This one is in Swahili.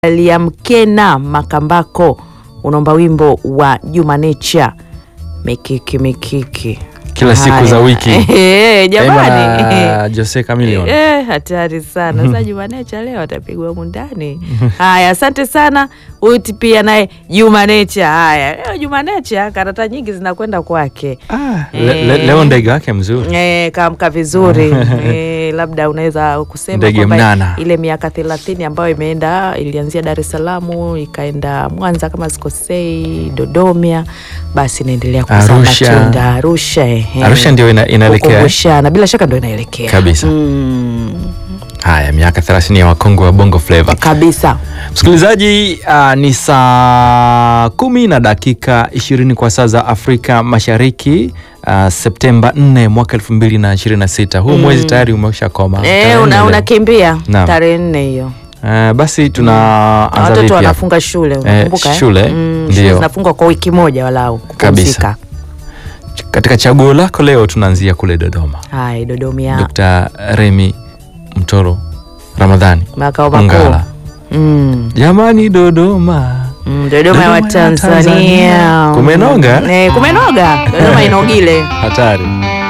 Liamkena Makambako unaomba wimbo wa Juma Nature mikiki mikiki Kila siku Haya. za wiki. Eh, jamani Ema Jose Chameleone. Eh, hatari sana sasa. Juma Nature leo atapigwa humu ndani. Haya, asante sana. Huyu pia naye Juma Nature. Haya, leo Juma Nature karata nyingi zinakwenda kwake. Ah, le, le, Eh. leo ndege wake mzuri. Eh, kaamka vizuri eh, labda unaweza kusema Ndege kwamba mnana. ile miaka thelathini ambayo imeenda ilianzia Dar es Salaam ikaenda Mwanza kama sikosei, Dodoma, basi inaendelea kuzaa Arusha. matunda Arusha. ehe. Arusha ndio ina, inaelekea. Kukumbushana, bila shaka ndio inaelekea Kabisa. mm, Haya, miaka 30 ya wakongwe wa Bongo Flava. kabisa. Msikilizaji, uh, ni saa kumi na dakika ishirini kwa saa za Afrika Mashariki. Uh, Septemba 4 mwaka 2026. Huu mwezi tayari umeisha koma. Tarehe Eh, nne una leo. unakimbia Naam. tarehe nne hiyo Uh, basi tunaanza watoto vipi hapa? wanafunga shule unakumbuka eh? shule, mm, ndio. shule zinafungwa kwa wiki moja walau kupumzika. Katika chaguo lako leo tunaanzia kule Dodoma. Hai, Dodoma Dr. Remi Mtoro Ramadhani makao makuu Ungala. mm. Jamani Dodoma. Mm, Dodoma ya Dodoma ya Watanzania. Tanzania. Kumenoga? Eh, kumenoga. Dodoma inogile. Hatari.